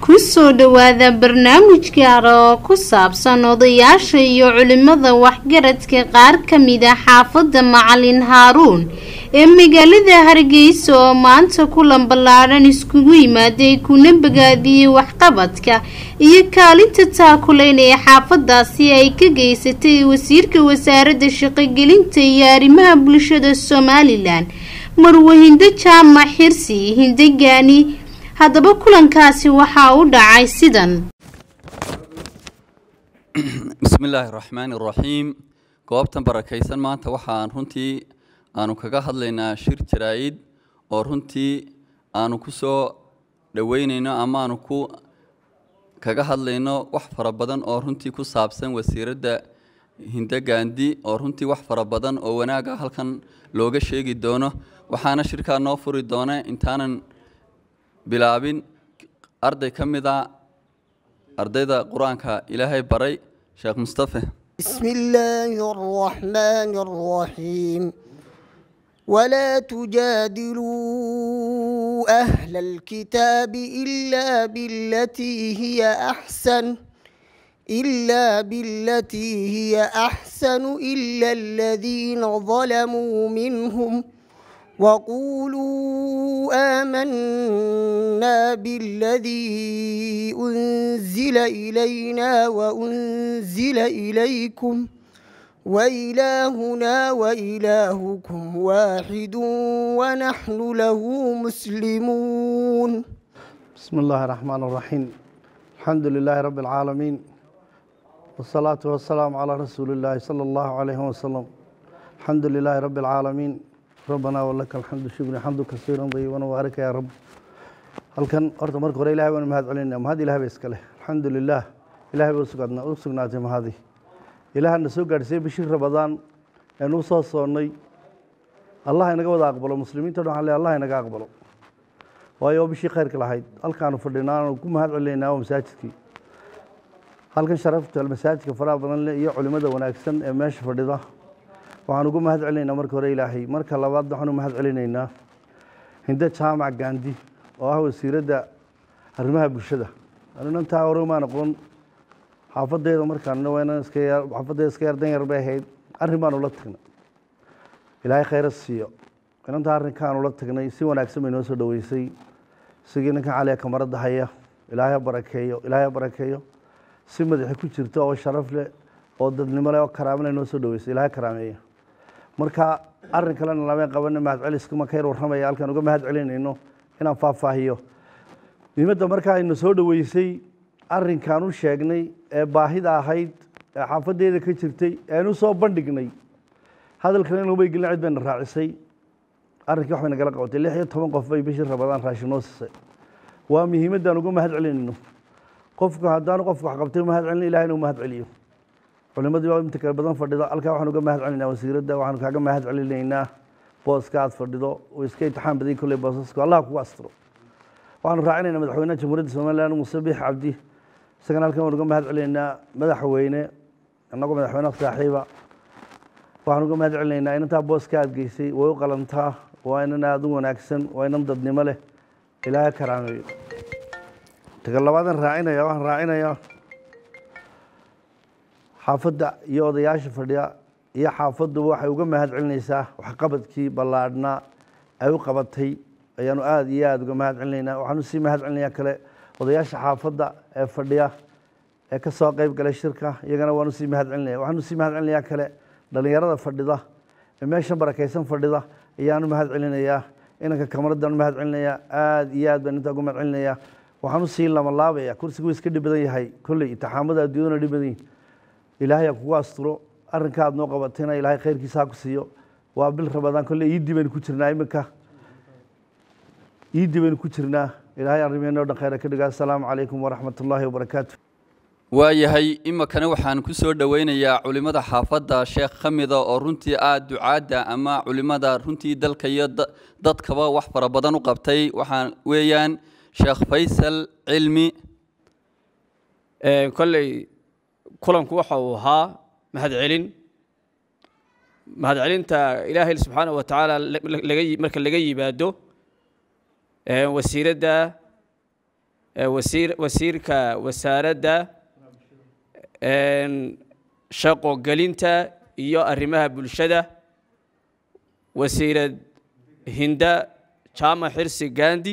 kusoo dhowaada barnaamij gaara oo ku saabsan odayaasha iyo culimada waxgaradka qaar ka mid a xaafadda macalin haaruun ee magaalada hargeysa oo maanta kulan ballaadhan iskugu yimaaday kuna bogaadiyey waxqabadka iyo kaalinta taakuleyn ee xaafadaasi ay ka geysatay wasiirka wasaaradda shaqogelinta iyo arrimaha bulshada somalilan marwahindo jaamac xirsi hindegaani haddaba kulankaasi waxaa u dhacay sidan bismi illaahi raxmaani raxiim goobtan barakaysan maanta waxaan runtii aanu kaga hadlaynaa shir jaraa-id oo runtii aanu ku soo dhoweyneyno ama aanu ku kaga hadlayno wax fara badan oo runtii ku saabsan wasiiradda hinde gaandi oo runtii wax fara badan oo wanaaga halkan looga sheegi doono waxaana shirkaa noo furi doona intaanan bilaabin arday ka mid a ardayda qur-aanka ilaahay baray sheekh mustafe بسم الله الرحمن الرحيم ولا تجادلوا أهل الكتاب إلا بالتي هي أحسن إلا بالتي هي أحسن إلا الذين ظلموا منهم وقولوا آمنا بالذي أنزل إلينا وأنزل إليكم وإلهنا وإلهكم واحد ونحن له مسلمون بسم الله الرحمن الرحيم الحمد لله رب العالمين والصلاة والسلام على رسول الله صلى الله عليه وسلم الحمد لله رب العالمين ربنا ولك الحمد شكرا حمد كثيرا طيبا وبارك يا رب halkan horta marka hore ilahay baan mahad celinaya mahad ilahay ba iska leh alxamdu lilah ilahay ba usugaadna u sugnaatay mahadi ilaahana soo gaadhsiiyey bishii rabadaan eenu u soo soonnay allah inaga wada aqbalo muslimiinta dhan waxaan leeyahay allah inaga aqbalo waayo waa bishii khayrka lahayd halkaanu fadhinaa aanu ku mahad celinaynaa waa masaajidkii halkan sharafta masaajidka faraha badan leh iyo culimada wanaagsan ee meesha fadhida waxaan ugu mahad celinaynaa marka hore ilaahay marka labaad waxaan u mahad celinaynaa hinde jaamac gaandi oo ah wasiiradda arrimaha bulshada arinantaa hore maan aqoon xaafadeeda markaan waynan iska yar xaafadeeda iska yar dan yar bay ahayd arrin baan ula tagnay ilaahay khayra siiyo inantaa arrinkaan ula tagnay si wanaagsan bay noo soo dhoweysay isigii ninkan caliga kamarada haya ilaahay ha barakeeyo ilaahay ha barakeeyo si madaxi ku jirto oo sharaf leh oo dadnimo leh oo karaamo leh noo soo dhoweysay ilaahay karaameeya marka arrin kalena lameen qabana mahad celiskuma ka yar warramaya halkaan uga mahad celinayno inaan faahfaahiyo muhiimadda markaa aynu soo dhoweysay arrinkaan u sheegnay ee baahida ahayd ee xaafadeeda ka jirtay eanu soo bandhignay hadalkan inumay gelin cid bayna raacisay arrinkii wax bay nagala qabatay lix iyo toban qof bay bishii rabadaan raashin noo siisay waa muhiimaddaan uga mahad celinayno qofku haddaanu qofku wax qabtay mahad celin ilahay inuu mahad celiyo culimadii baa inta kale badan fadhida halkaa waxaan uga mahad celinaynaa wasiiradda waxaanu kaaga mahad celinaynaa booska aad fadhido oo iska imtixaan baday kolley boosasku allah kugu astiro waxaanu raacinaynaa madaxweynaha jamhuuriyadda somaliland muuse biix cabdi isagana halkan waan uga mahad celinaynaa madaxweyne innagoo madaxweynaha saaxiiba waxaan uga mahad celinaynaa inantaa booska aad geysay way u qalantaa waa inan aada u wanaagsan waa inan dadnimo leh ilaahay karaameeyo taga labaadan raacinaya waxaan raacinayaa xaafadda iyo odayaasha fadhiya iyo xaafadduba waxay uga mahad celinaysaa waxqabadkii ballaadhnaa ay u qabatay ayaanu aada iyo aada uga mahad celinaynaa waxaanu sii mahad celinayaa kale odayaasha xaafadda ee fadhiya ee ka soo qeyb galay shirka iyagana waanu sii mahad celinaya waxaanu sii mahad celinayaa kale dhallinyarada fadhida ee meeshan barakaysan fadhida ayaanu mahad celinayaa inanka kamaradaan mahad celinayaa aada iyo aad baan intaa uga mahad celinayaa waxaanu sii lamalaabaya kursigu iska dhib badan yahay kolley intixaamada adduunyaduna dhib badan yihin ilaahay ha kugu asturo arrinka aad noo qabatayna ilaahay khayrkiisa ha ku siiyo waa bil rabadaan kolley iiddii baynu ku jirnaa iminka iiddii baynu ku jirnaa ilaahay arrimeeno dhan khayra ka dhiga assalaamu calaykum waraxmat ullaahi wabarakaatu waayahay imikana waxaan ku soo dhoweynayaa culimmada xaafadda sheekh ka mida oo runtii aada ducaadda ama culimmada runtii dalka iyo dadkaba wax fara badan u qabtay waxaan weeyaan sheekh faysal cilmi kolley kulanku waxa uu ahaa mahad celin mahad celinta ilaahay subxaanahu wa tacaala laga marka laga yimaado wasiiradda wasiir wasiirka wasaaradda shaqo gelinta iyo arrimaha bulshada wasiirad hinda jaamac xirsi gandi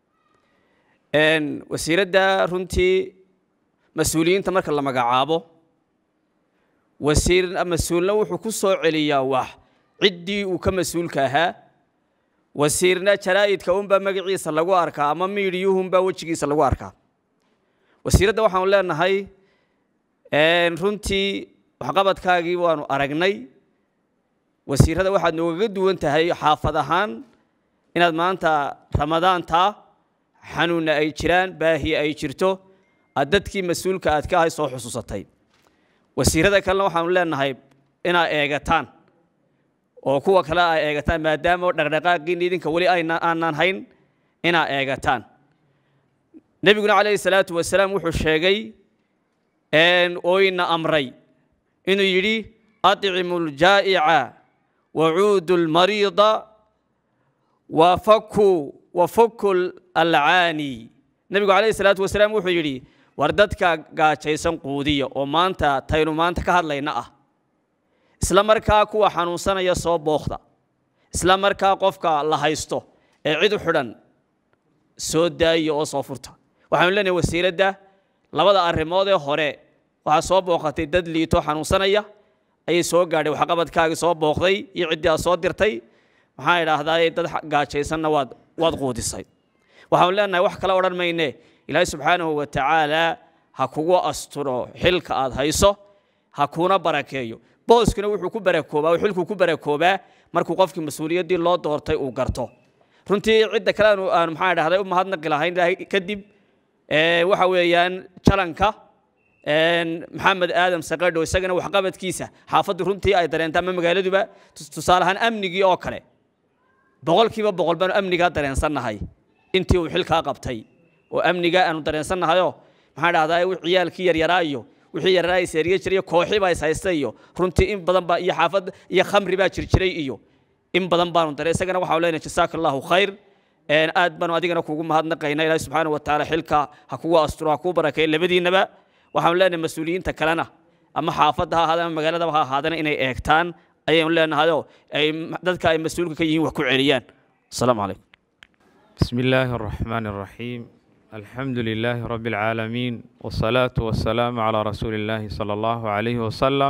wasiiradda runtii mas-uuliyiinta marka la magacaabo wasiir mas-uulna wuxuu ku soo celiyaa wax ciddii uu ka mas-uulka ahaa wasiirna jaraa'idka unbaa magaciisa lagu arkaa ama miidiyuhunbaa wejigiisa lagu arkaa wasiiradda waxaanu leenahay runtii waxqabadkaagii waanu aragnay wasiirada waxaad noogaga duwan tahay xaafad ahaan inaad maanta ramadaantaa xanuunna ay jiraan baahi ay jirto aad dadkii mas-uulka aad ka ahay soo xusuusatay wasiirada kalena waxaanu leenahay inaad eegataan oo kuwa kale ay eegataan maadaama dhaqdhaqaaqiin idinka weli aanan hayn inaad eegataan nebiguna calayhi salaatu wasalaam wuxuu sheegay ooyna amray inuu yidhi aطcimu اljaa'ica wacuudu اlmariida wafaku wafaku alcaani nebigu calayhi salaatu wasalaam wuxuu yidhi war dadka gaajaysan quudiya oo maanta taynu maanta ka hadlayna ah isla markaa kuwa xanuunsanaya soo bookda isla markaa qofka la haysto ee cid u xidhan soo daaya oo soo furta waxaanu leenahay wasiiradda labada arrimood ee hore waxaa soo booqatay dad liito xanuunsanaya ayay soo gaadhay waxqabadkaagii soo booqday iyo ciddii aad soo dirtay maxaa idhaahdaa dad gaajaysanna waad waad quudisay waxaanu leenahay wax kale odhan mayne ilaahay subxaanahu wa tacaala ha kugu asturo xilka aad hayso ha kuna barakeeyo booskuna wuxuu ku barakoobaa oo xilkuu ku barakoobaa markuu qofkii mas-uuliyaddii loo doortay uu garto runtii cidda kale aanu aanu maxaa idhahday u mahadnaqi lahayn ilaahay kadib waxa weeyaan jalanka maxamed aadam saqadho isagana waxqabadkiisa xaafaddu runtii ay dareenta ama magaaladuba tusaale ahaan amnigii oo kale boqolkiiba boqol baanu amnigaa dareensannahay intii uu xilkaa qabtay oo amnigaa aanu dareensannahayoo maxaa dhahdaa ciyaalkii yaryaraa iyo wixii yaryaraa is eriye jiray kooxii baa is haysta iyo runtii in badan baa iyo xaafad iyo khamri baa jirjiray iyo in badan baanu dareen isagana waxaanu leenahay jasaaka allahu khayr aad baanu adigana kugu mahadnaqaynaa ilaahi subxaana wa tacaala xilka ha kugu asturo ha kugu barakeeyo labadiinaba waxaanu leenahay mas-uuliyiinta kalena ama xaafadda ha ahaadeen ama magaaladaba ha ahaadana inay eegtaan ayaynu leenahayoo ay dadka ay mas-uulka ka yihiin wax ku celiyaan asalaamu calaykum بسم الله الرحمن الرحيم الحمد لله رب العالمين والصلاة والسلام على رسول الله صلى الله عليه وسلم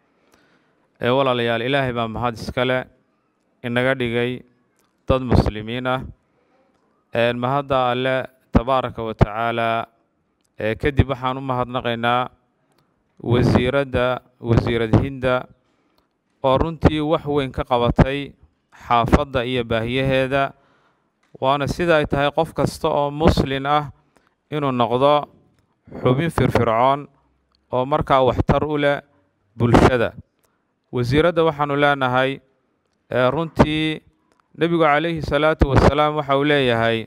ee walaalayaal ilaahay baa mahad iskale inaga dhigay dad muslimiin ah mahadda alle tabaaraka wa tacaala ee kadib waxaan u mahadnaqaynaa wasiiradda wasiirad hinda oo runtii wax weyn ka qabatay xaafadda iyo baahiyaheeda waana sida ay tahay qof kasta oo muslin ah inuu noqdo xubin firfircoon oo markaa waxtar u leh bulshada wasiiradda waxaanu leenahay runtii nebigu calayhi salaatu wasalaam waxa uu leeyahay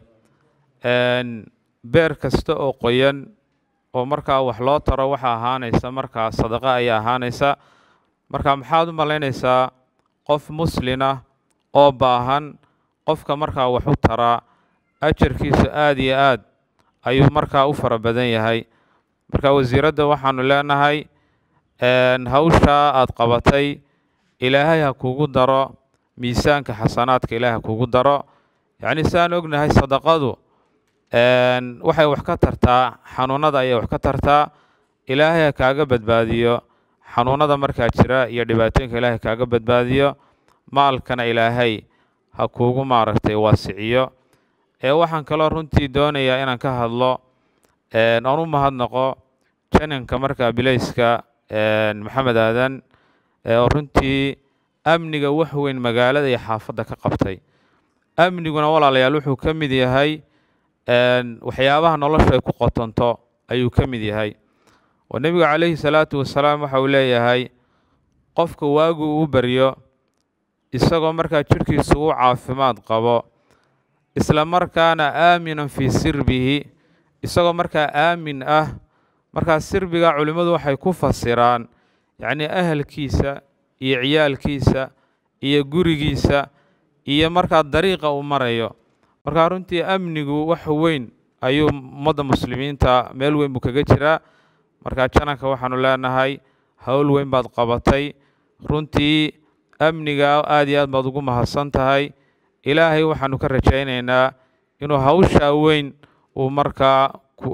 beer kasta oo qoyan oo markaa wax loo taro waxa ahaanaysa markaa sadaqa ayaa ahaanaysa marka maxaad u malaynaysaa qof muslin ah oo baahan qofka markaa wax u taraa ajarkiisu aada iyo aad ayuu markaa u fara badan yahay marka wasiiradda waxaanu leenahay hawshaa aad qabatay ilaahay ha kugu daro miisaanka xasanaadka ilaahay ha kugu daro yacni saan ognahay sadaqadu waxay wax ka tartaa xanuunada ayay wax ka tartaa ilaahay ha kaaga badbaadiyo xanuunada markaa jira iyo dhibaatooyinka ilaahay kaaga badbaadiyo maalkana ilaahay ha kuugu maaragtay waasiciyo ee waxaan kaloo runtii doonayaa inaan ka hadlo oon u mahadnaqo jananka markaa bilayska maxamed aadan oo runtii amniga wax weyn magaalada iyo xaafadda ka qabtay amniguna walaalayaal wuxuu ka mid yahay waxyaabaha noloshu ay ku qotonto ayuu ka mid yahay oo nebigu calayhi salaatu wasalaam waxa uu leeyahay qofka waagu uu baryo isagoo markaa jidhkiisu u caafimaad qabo isla markaana aaminan fii sirbihi isagoo markaa aamin ah markaa sirbiga culimmadu waxay ku fasiraan yacnii ahalkiisa iyo ciyaalkiisa iyo gurigiisa iyo markaa dariiqa uu marayo markaa runtii amnigu wax weyn ayuu ummadda muslimiinta meel weyn buu kaga jiraa marka jananka waxaanu leenahay howl weyn baad qabatay runtii amniga aad iyo aad baad ugu mahadsan tahay ilaahay waxaanu ka rajaynaynaa inuu hawshaa weyn uu markaa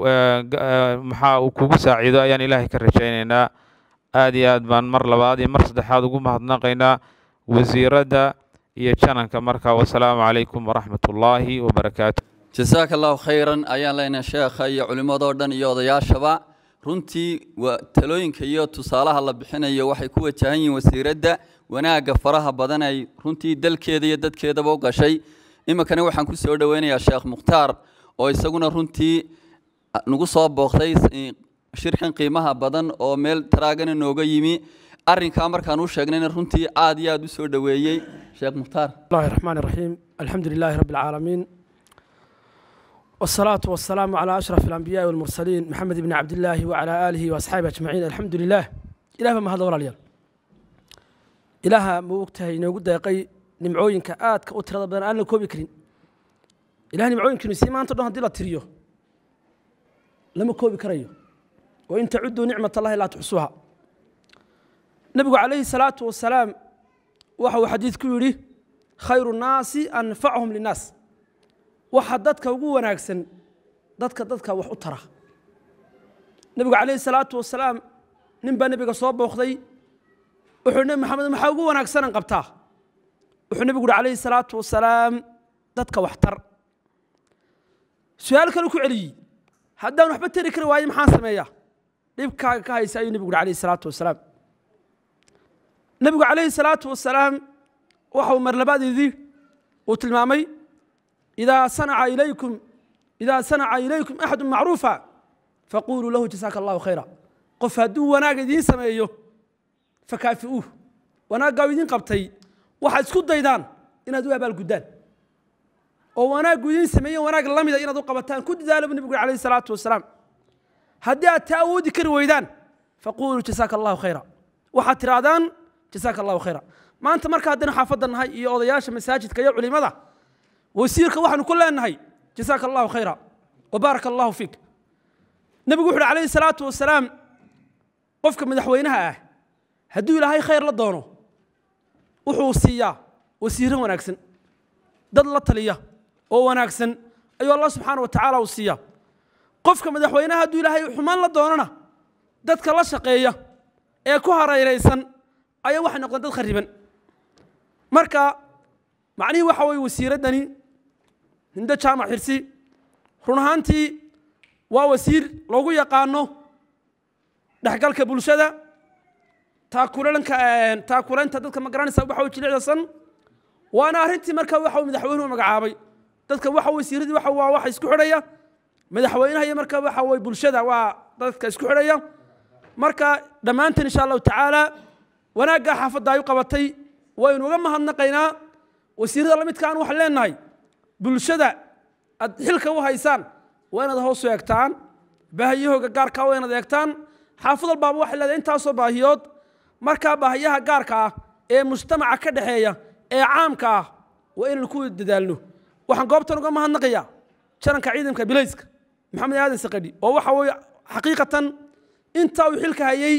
maxaa uu kugu saaciido ayaan ilaahay ka rajaynaynaa aad iyo aad baan mar labaad iyo mar saddexaad ugu mahadnaqaynaa wasiiradda iyo jananka marka wasalaamu calaykum waraxmat ullaahi wabarakaatu jasaaka allahu khayran ayaan leenahay sheekha iyo culimmadoo dhan iyo odayaashaba runtii waa talooyinka iyo tusaalaha la bixinayo waxay ku wajahan yihiin wasiiradda wanaagga faraha badan ay runtii dalkeeda iyo dadkeedaba u gashay iminkana waxaan ku soo dhoweynayaa sheekh mukhtaar oo isaguna runtii nagu soo booqday shirkan qiimaha badan oo meel taraagana nooga yimi arrinkaa markaan u sheegnayna runtii aad iyo aad u soo dhoweeyey sheekh mukhtaar الله الرحمن الرحيم الحمد لله رب العالمين والصلاة والسلام على أشرف الأنبياء والمرسلين محمد بن عبد الله وعلى آله وأصحابه أجمعين الحمد لله إله ما هذا ولا ليال إله موقتها ينقود يقي نمعوين كآت كأترى بدن أنا كوبي كرين إله نمعوين كنو سيما أنت دون هدي لا تريو لما كوبي كريو وإن تعدوا نعمة الله لا تحصوها نبي عليه الصلاة والسلام وحو حديث كوري خير الناس أنفعهم للناس waxa dadka ugu wanaagsan dadka dadka wax u tara nebigu calayhi salaatu wasalaam nin baa nebiga soo booqday wuxuu nebi maxamed maxaa ugu wanaagsanan qabtaa wuxuu nebigu uhi calayhi salaatu wasalaam dadka wax tar su-aal kale ku celiyey haddaan waxba tari kari waayo maxaan sameeyaa dhibkaaga ka haysa ayuu nebigu uhi calayhi salaatu wasalaam nebigu calayhi salaatu wasalaam waxa uu mar labadeedii uu tilmaamay إذا صنع إليكم إذا صنع إليكم أحد معروفا فقولوا له جزاك الله خيرا قف هدو وناق دين سميه فكافئوه وناق دين قبتي waxaad isku daydaan inaad u abaalguddaan oo wanaag idin sameeye wanaag la mida inaad u qabataan ku dadaalo bu nebigu calayhi salaatu wasalaam haddii aad taa awoodi kari weydaan faquuluu jasaaka allahu khayra waxaad tirahdaan jasaaka allahu khayra maanta marka haddaynu xaafadda nahay iyo odayaasha masaajidka iyo culimada wasiirka waxaanu ku leenahay jasaaka allahu khayra wabaaraka allahu fiik nebigu wuxu uhi calayhi salaatu wasalaam qofka madaxweynaha ah hadduu ilaahay khayr la doono wuxuu siiyaa wasiiro wanaagsan dad la taliya oo wanaagsan ayuu allah subxaana wa tacaala uu siiyaa qofka madaxweynaha hadduu ilaahay xumaan la doonona dadka la shaqeeya ee ku hareeraysan ayaa waxay noqdeen dad khariban marka macnihii waxa weye wasiiraddani hindo jaamac xirsi run ahaantii waa wasiir loogu yaqaano dhexgalka bulshada taakulanka taakulaynta dadka ma garanaysa waxa weye jilicdasan waana arrintii marka waxa madaxweynuhu magacaabay dadka waxa wasiiradii waxa waa waxa isku xidhaya madaxweynaha iyo marka waxa weye bulshada waa dadka isku xidhaya marka dhammaanteen insha allahu tacaala wanaaggaa xaafadda ay u qabatay waynu uga mahadnaqaynaa wasiirada la midkaan waxaan leenahay bulshada aad xilka u haysaan waa inaad hoos u eegtaan baahiyahooga gaarkaa waa inaad eegtaan xaafad walbaaba waxay leedahay intaasoo baahiyood markaa baahiyaha gaarka ah ee mujtamaca ka dhexeeya ee caamka ah waa inaynu ku dadaalno waxaan goobtan uga mahadnaqayaa jaranka ciidanka bilayska maxamed aadan saqadhi oo waxa weeye xaqiiqatan intaa uu xilka hayay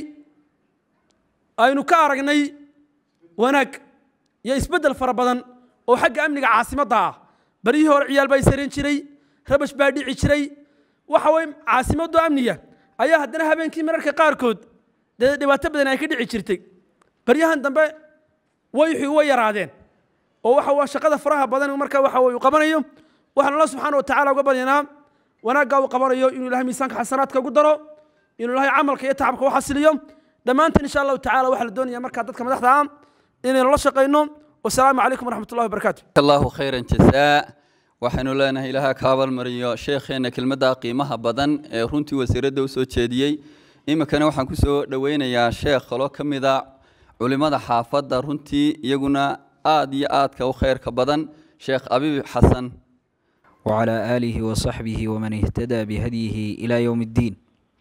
aynu ka aragnay wanaag iyo isbeddel fara badan oo xagga amniga caasimadda ah baryihii hore ciyaal baa isarin jiray rabash baa dhici jiray waxa weye caasimaddu amniga ayaa haddana habeenkii mararka qaarkood dee dhibaato badan ay ka dhici jirtay baryahan dambe wayxii way yaraadeen oo waxa waa shaqada faraha badan marka waxa weye uu qabanayo waxaan allah subxaana wa tacaala uga baryanaa wanaaggaa uu qabanayo inuu ilahay miisaanka xasanaadka ugu daro inuu ilahay camalka iyo tacabka u xasiliyo dhammaanteen insha allahu tacala waxaa la doonaya markaa dadka madaxda ah inaynu la shaqayno wasalaamu calaykum waraxmat ullahi wabarakaatu allahu khayran jasaa waxaynu leenahay ilaaha ka abaalmariyo sheekheenna kelmadda qiimaha badan ee runtii wasiiradda u soo jeediyey iminkana waxaan ku soo dhoweynayaa sheekh kaloo ka mid a culimmada xaafadda runtii iyaguna aad iyo aadka u khayrka badan sheekh abiib xasan وعلى آله وصحبه ومن اهتدى بهديه إلى يوم الدين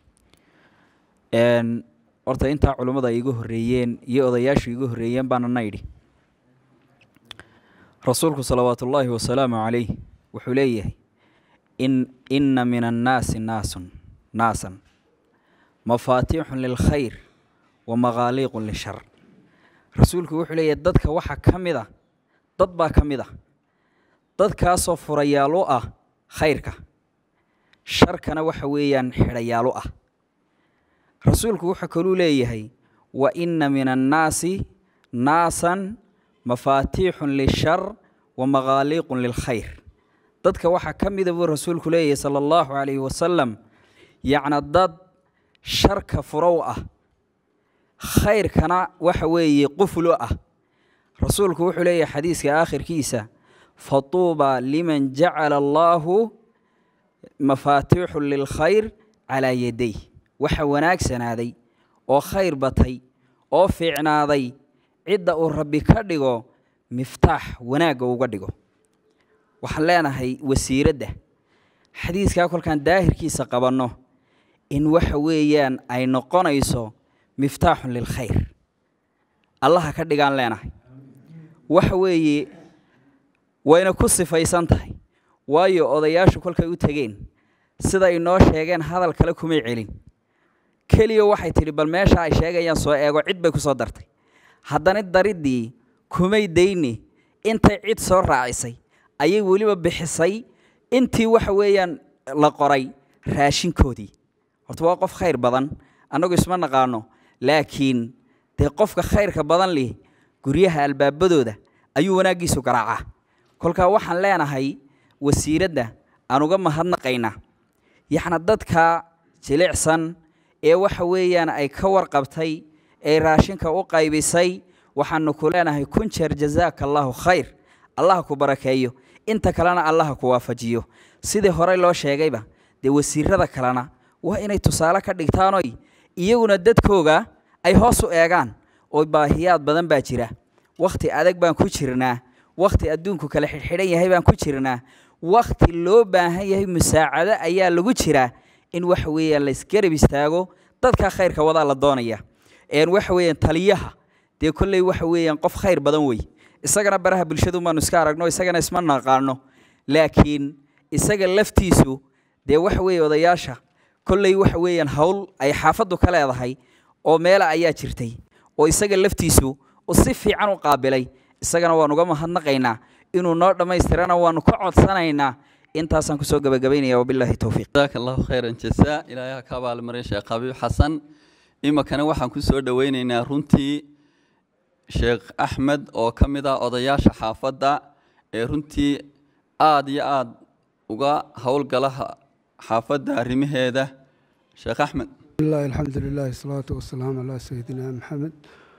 een horta intaa culummada ay iga horreeyeen iyo odayaashu iga horreeyeen baana na yidhi rasuulku salawaatu ullaahi wasalaamu calayh wuxuu leeyahay in ina min annaasi naasun naasan mafaatiixun lilkhayr wa maqaaliiqun lishar rasuulku wuxuu leeyahy dadka waxaa ka mid a dad baa ka mid ah dadkaasoo furayaal u ah khayrka sharkana waxa weeyaan xidhayaal u ah rasuulku wuxuu kaluu leeyahay wa inna min annaasi naasan mafaatiixun lishar wa maqaaliiqun lilkhayr dadka waxaa ka mida buu rasuulku leeyahay sala allahu calayhi wasalam yacna dad sharka furow ah khayrkana waxa weeye quflo ah rasuulku wuxuu leeyahay xadiiska aakhirkiisa fatuuba liman jacala allaahu mafaatiixu lilkhayr calaa yaday waxa wanaagsanaaday oo khayr batay oo fiicnaaday cidda uu rabbi ka dhigo miftaax wanaagga uga dhigo waxaan leenahay wasiiradda xadiiskaa kolkaan daahirkiisa qabanno in waxa weeyaan ay noqonayso miftaaxun lilkhayr allaha ka dhigaan leenahay waxa weeye wayna ku sifaysan tahay waayo odayaashu kolkay u tegeen sida inoo sheegeen hadal kale kumay celin keliya waxay tidhi bal meesha ay sheegayaan soo eego cid bay ku soo dartay haddana dariddii kumay dayni intay cid soo raacisay ayay weliba bixisay intii waxa weeyaan la qoray raashinkoodii horta waa qof khayr badan annagu isma naqaano laakiin dee qofka khayrka badan lih guryaha albaabadooda ayuu wanaaggiisu garaacaa kolkaa waxaan leenahay wasiiradda aan uga mahadnaqaynaa yaxna dadka jilicsan ee waxa weeyaan ay ka warqabtay ee raashinka u qaybisay waxaanu ku leenahay kun jeer jazaaka allaahu khayr allaha ku barakeeyo inta kalena allaha ku waafajiyo sidii horey loo sheegayba dee wasiirada kalena waa inay tusaale ka dhigtaanoy iyaguna dadkooga ay hoos u eegaan oo baahiyaad badan baa jira wakhti adag baan ku jirnaa wakhti adduunku kala xidhxidhan yahay baan ku jirnaa wakhti loo baahan yahay musaacado ayaa lagu jiraa in waxa weeyaan la isgarab istaago dadkaa khayrka wadaa la doonaya waxa weeyaan taliyaha dee kolley waxa weeyaan qof khayr badan wey isagana baraha bulshadu baanu iska aragno isagana isma naqaano laakiin isaga laftiisu dee waxa weeye odayaasha kolley waxa weeyaan hawl ay xaafaddu ka leedahay oo meela ayaa jirtay oo isaga laftiisu u si fiican u qaabilay isagana waan uga mahadnaqaynaa inuu noo dhammaystirana waanu ka codsanaynaa intaasaan kusoo gabagabaynaya wabilaahi towfiiq jazaaka allahu khayran jasaa ilaahay ha ka abaalmarin sheekh xabiib xasan iminkana waxaan ku soo dhoweyneynaa runtii sheekh axmed oo ka mid ah odayaasha xaafadda ee runtii aada iyo aada uga howlgalaha xaafadda arrimaheeda sheekh axmed bismillahi alxamdu lilahi salaatu wasalaamu calaa sayidina maxamed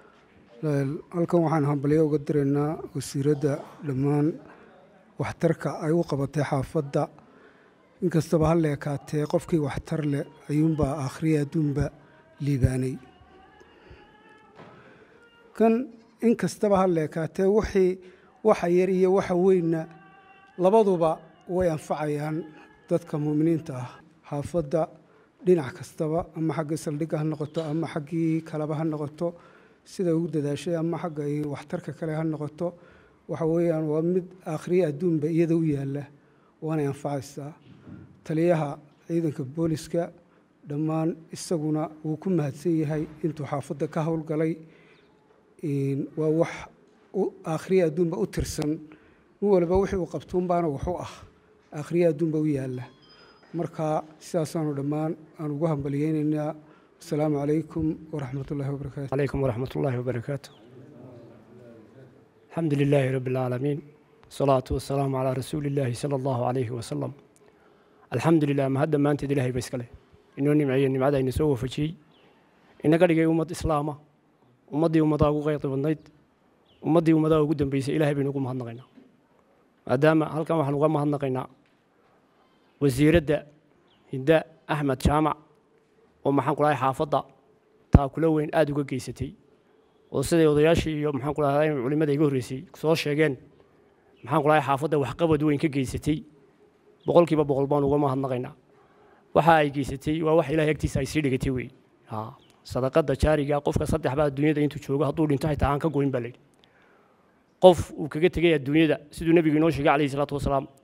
halkan waxaan hambalyo uga diraynaa wasiiradda dhammaan waxtarka ay u qabatay xaafadda inkastaba ha leekaatee qofkii waxtar leh ayuunbaa akhriya adduunba liibaanay kan inkastaba ha leekaatee wixii waxa yar iyo waxa weynna labaduba way anfacayaan dadka muuminiinta ah xaafadda dhinac kastaba ama xaggii saldhigga ha noqoto ama xaggii kaleba ha noqoto sida ugu dadaashay ama xagga ay waxtarka kale ha noqoto waxa weeyaan waa mid akhriye adduunba iyada u yaalla waanay anfacaysaa taliyaha ciidanka booliska dhammaan isaguna wuu ku mahadsan yahay intuu xaafadda ka howlgalay waa wax akhriye adduunba u tirsan nin waliba wixii uu qabtuunbaana waxu ah akhriye adduunba u yaalla marka sidaasaanu dhammaan aan ugu hambaliyeynaynaa asalaamu calaykum waraxmat ullahi wabarakaatu عليكم ورحمة الله وبركاته الحمد لله رب العالمين الصلاة والسلام على رسول الله صلى الله عليه وسلم الحمد لله ما هذا ما أنت إلهي بس كله إنه نمعي نمعي إن سوى فشي إن قال لي أمة إسلام أمضي أمضى غيط والنيت أمضي أمضى قدام بيس إلهي بنقوم هنقينا أدام هل كان وحنا قام هنقينا وزير الداء هداء أحمد شامع ومحن قراي حافظة taakulo weyn aada uga geysatay oo siday odayaashii iyo maxaan ku dhahay culimada iga horreysay soo sheegeen maxaan ku dhahay xaafadda waxqabad weyn ka geysatay boqolkiiba boqol baan uga mahadnaqaynaa waxa ay geysatay waa wax ilahay agtiisa ay sii dhigatay wey ha sadaqada jaariga qofka saddex baa adduunyada intuu joogo hadduu dhinto xitaa aan ka goyn baa layidhi qof uu kaga tegay adduunyada siduu nebigu inoo sheegay calayhi salaatu wasalaam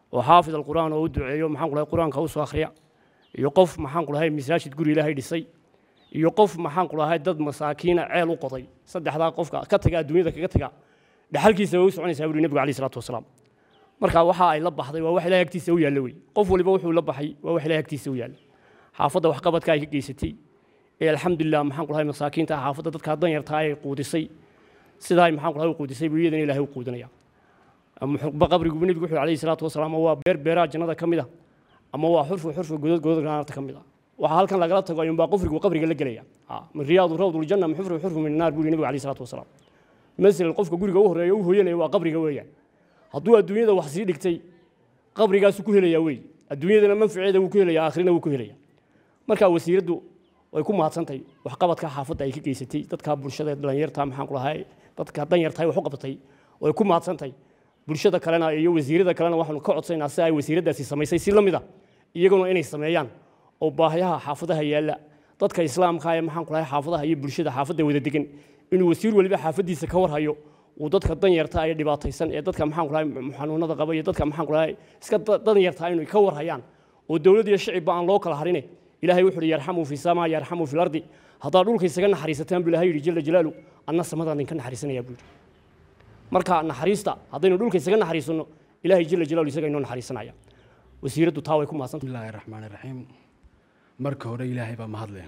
oo xaafid alqur'aan oo u duceeyo maxaan ku dhahay qur-aanka usoo akhriya iyo qof maxaan ku dhahay masaajid guri ilaahay dhisay iyo qof maxaan ku dhahay dad masaakiina ceel u qoday saddexdaa qofka ka taga adduunyada kaga taga dhaxalkiisa way u soconaysaa buri nebigu alayhi salaatu wasalaam marka waxa ay la baxday waa wax ilahay agtiisa u yaalla wey qof waliba wuxuu la baxay waa wax ilahay agtiisa u yaalla xaafadda waxqabadka ay ka geysatay ee alxamdulilah maxaan ku dhahay masaakiinta xaafadda dadka danyarta ay quudisay sidaa ay maxaan ku dhahay u quudisay buu iyadana ilaahay u quudinaya muxuqba qabrigu nebigu wuxuu alayhi salaatu wasalaam waa beer beeraha jannada ka mid ah ama waa xurfu xurfu godod godod naarta ka mid ah waxaa halkan lagala tago ayuunbaa qofrigu qabriga la gelaya min riyaadu rawduljanna min xufru xurfu min naar buu nebigu alayhi salaatu wasalaam masalan qofka guriga u horeeya u hooyanaya waa qabriga weeyaan hadduu adduunyada wax sii dhigtay qabrigaasu ku helayaa wey adduunyadana manfaceeda wuu ku helayaa aakhirina wuu ku helaya marka wasiiraddu way ku mahadsantahay waxqabadka xaafadda ay ka geysatay dadka bulshada dhalinyarta maxaan ku lahay dadka danyartahay wax u qabatay way ku mahadsantahay bulshada kalena iyo wasiirada kalena waxaanu ka codsaynaa si ay wasiiraddaasi samaysay si la mid ah iyaguna inay sameeyaan oo baahiyaha xaafadaha yaalla dadka islaamka ee maxaan ku lahay xaafadaha iyo bulshada xaafadda wada degan inuu wasiir waliba xaafaddiisa ka warhayo uu dadka danyarta ee dhibaataysan ee dadka maxaan ku lahay xanuunada qaba iyo dadka maxaan ku lahay iska danyarta inay ka warhayaan oo dowlad iyo shicibba aan loo kala harine ilaahay wuxuu yidhi yarxamuu fi samaa yarxamuu fi lardi haddaad dhulka isaga naxariisataan buu ilahay yidhi jala jalaalu anna samadaan idinka naxariisanayaa buu yidhi marka naxariista haddaynu dhulka isaga naxariisanno ilaahay jala jalaalu isaga inoo naxariisanaya wasiiraddu taa way ku mahadsan bismillaahi raxmaani raxiim marka hore ilaahay baa mahadle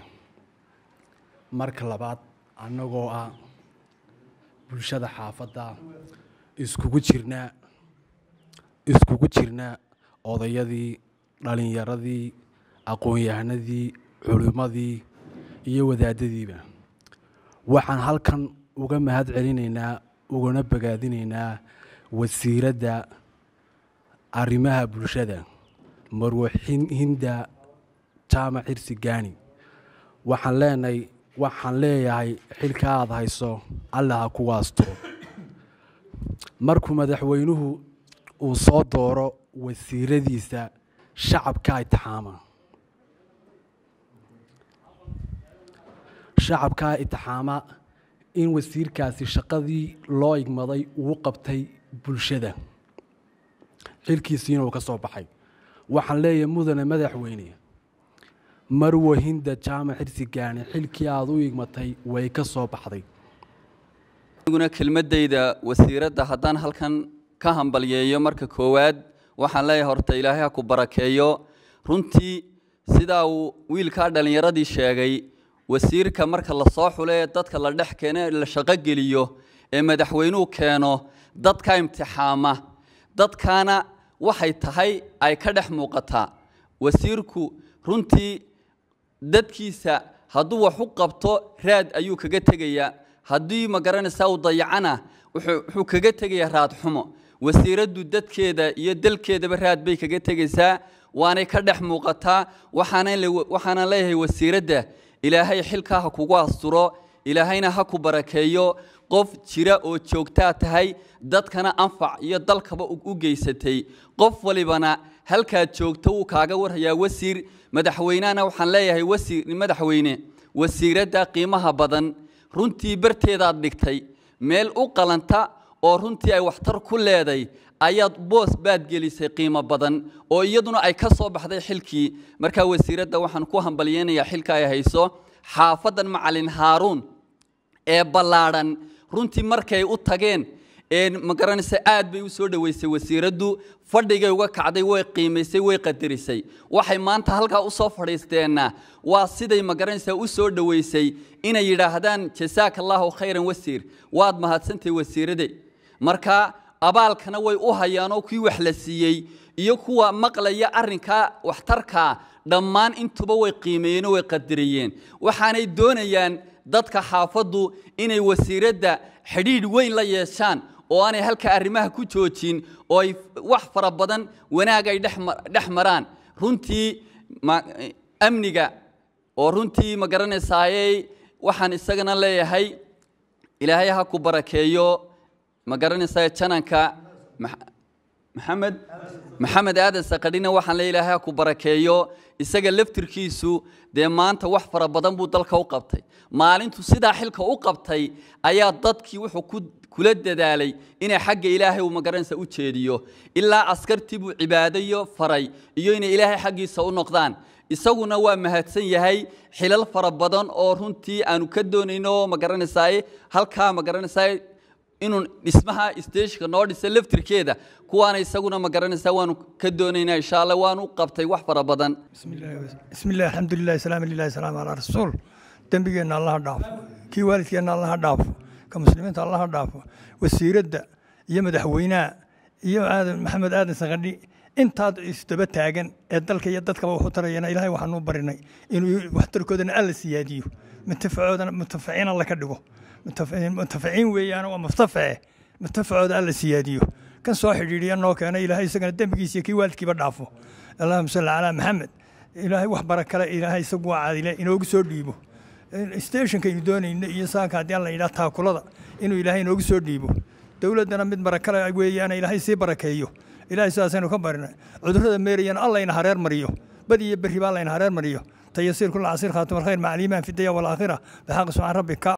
marka labaad annagoo ah bulshada xaafadda iskugu jirnaa iskugu jirnaa odayadii dhalinyaradii aqoon-yahanadii culimmadii iyo wadaadadiiba waxaan halkan uga mahad celinaynaa ugana bogaadinaynaa wasiiradda arrimaha bulshada marwo hinda jaamac xirsi gaani waxaan leenahay waxaan leeyahay xilka aada hayso alla ha ku waasto markuu madaxweynuhu uu soo dooro wasiiradiisa shacabka itixaama shacabkaa itixaama in wasiirkaasi shaqadii loo igmaday uu qabtay bulshada xilkiisiina uu ka soo baxay waxaan leeyahay mudane madaxweyne marwo hinda jaamac xirsi gaani xilkii aada u igmatay way ka soo baxday aniguna kelmadayda wasiiradda haddaan halkan ka hambalyeeyo marka koowaad waxaan leeyahay horta ilaahay ha ku barakeeyo runtii sidaa uu wiilkaa dhallinyaradii sheegay wasiirka marka la soo xulo ee dadka la dhex keeno ee la shaqogeliyo ee madaxweynuhu keeno dadka imtixaama dadkaana waxay tahay ay ka dhex muuqataa wasiirku runtii dadkiisa hadduu wax u qabto raad ayuu kaga tegayaa haddii ma garanaysaa uu dayacana wuxuu kaga tegayaa raad xumo wasiiraddu dadkeeda iyo dalkeedaba raad bay kaga tegaysaa waanay ka dhex muuqataa waxaana leeyahay wasiiradda ilaahay xilkaa ha kugu asturo ilaahayna ha ku barakeeyo qof jira oo joogtaa tahay dadkana anfac iyo dalkaba u geysatay qof walibana halkaad joogto wuu kaaga warhayaa wasiir madaxweynehana waxaan leeyahay wasiir madaxweyne wasiiradda qiimaha badan runtii barteedaad dhigtay meel u qalanta oo runtii ay waxtar ku leeday ayaad boos baad gelisay qiimo badan oo iyaduna ay ka soo baxday xilkii markaa wasiiradda waxaan ku hambalyeynayaa xilka ay hayso xaafaddan macalin haaruun ee ballaadhan runtii markay u tageen ma garanaysa aad bay u soo dhoweysay wasiiraddu fadhigay uga kacday way qiimaysay way qadarisay waxay maanta halkaa u soo fadhiisteenna waa siday ma garanaysaa u soo dhoweysay inay yidhaahdaan jasaaka allaahu khayran wasiir waad mahadsantahay wasiirade marka abaalkana way u hayaanoo kii wax la siiyey iyo kuwa maqlaya arrinkaa waxtarkaa dhammaan intuba way qiimeeyeenoo way qadariyeen waxaanay doonayaan dadka xaafaddu inay wasiiradda xidhiidh weyn la yeeshaan oo aanay halka arrimaha ku joojin oo ay wax fara badan wanaag ay dhex maraan runtii amniga oo runtii ma garanaysaaye waxaan isagana leeyahay ilaahay ha ku barakeeyo ma garanaysaa jananka maxamed maxamed aadan sakadhina waxaan le ilaahay ha ku barakeeyo isaga laftirkiisu dee maanta wax fara badan buu dalka u qabtay maalintu sidaa xilka u qabtay ayaa dadkii wuxuu ku kula dadaalay inay xagga ilaahay uu magaranaysa u jeediyo ilaa askartii buu cibaadayo faray iyo inay ilaahay xaggiisa u noqdaan isaguna waa mahadsan yahay xilal fara badan oo runtii aanu ka doonayno magaranaysaay halkaa magaranaysaay inuu dhismaha stageka noo dhisa laftirkeeda kuwaana isaguna magaranaysaa waanu ka doonaynaa insha allah waanu qabtay wax fara badan بسم الله الحمد لله سلام لله سلام على رسول دنبigeenna allaha dhaafo kii waalidkeenna allaha dhaafo ka muslimiinta allaha dhaafo wasiiradda iyo madaxweynaha iyo aadan maxamed aadan sakadhi intaad isdaba taagan ee dalka iyo dadkaba waxu tarayana ilaahay waxaanu barinay inuu waxtarkoodana alla siyaadiyo muntafacoodana muntafaciin alla ka dhigo muntafaciin weeyaan waa muftaface muntafacooda alla siyaadiyo kan soo xidhiidhiya noo keena ilaahay isagana dembigiisa iyo kii waalidkiiba dhaafo allahuma salli calaa maxamed ilaahay wax bara kale ilaahay isagu waa caadile inoogu soo dhiibo stationkaynu doonayno iyo saanka haddii alla yidhaha taakulada inuu ilaahay inoogu soo dhiibo dowladdana mid barakale weeyaan ilaahay sii barakeeyo ilaahay sidaasaynu ka barina cudurrada meerayana allayna hareer mariyo badi iyo berri baa allayna hareer mariyo tayasiir kula casiir khaatim alkhayr maca aliimaan fi daya walaakhira bixaqi subxaan rabbika